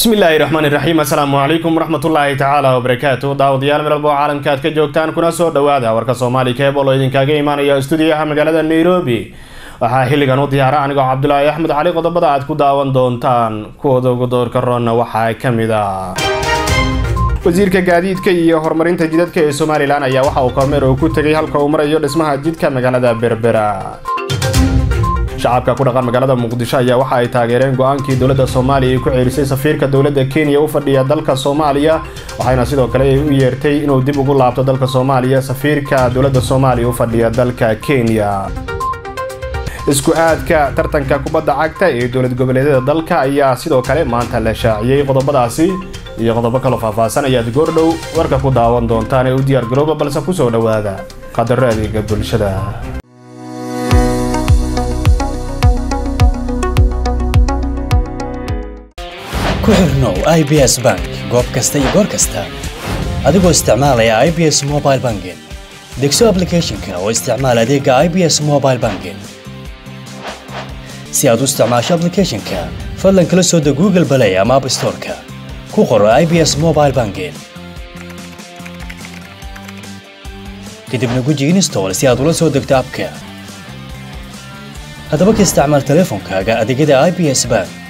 bismillaahi raxmaan iraxiim assalaamu calaykum waraxmatullaahi tacaala wabarakaatu daawadayaal meel walbo caalamka aad ka joogtaan kuna soo dhowaada warka soomaali keebol oo idinkaaga imaanaya stuudiyaha magaalada nairobi waxaa xilligan u diyaara anigoo cabdulaahi axmed cali qodobada aad ku daawan doontaan kuwooda ugu doorka roonna waxaa ka mid ah wasiirka gaadiidka iyo horumarinta jidadka ee somalilan ayaa waxa uu kormeer oo ku tegay halka uu marayo dhismaha jidka magaalada berbera shacabka ku dhaqan magaalada muqdisho ayaa waxa ay taageereen go-aankii dowladda soomaaliya ay ku ceerisay safiirka dowladda kenya u fadhiya dalka soomaaliya waxayna sidoo kale u yeertay inuu dib ugu laabto dalka soomaaliya safiirka dowladda soomaaliya u fadhiya dalka kenya isku aadka tartanka kubadda cagta ee dowlad goboleedyada dalka ayaa sidoo kale maanta la shaaciyey qodobadaasi iyo qodobo kaloo faahfaahsan ayaad goordhow warka ku daawan doontaan ee u diyaar garooba balse kusoo dhowaada qadaro adeega bulshada ku xirnow i b s bank goob kasta iyo goor kasta adigoo isticmaalaya i b s mobile banking degso aplicathonka oo isticmaal adeega i b s mobile banking si aad u isticmaasho aplicathonka fadlan kala soo deg google balay ama app storeka ku qoro i b s mobile banking kadibna guji install si aad ula soo degto abka haddaba ka isticmaal teleefonkaaga adeegyada i b s bank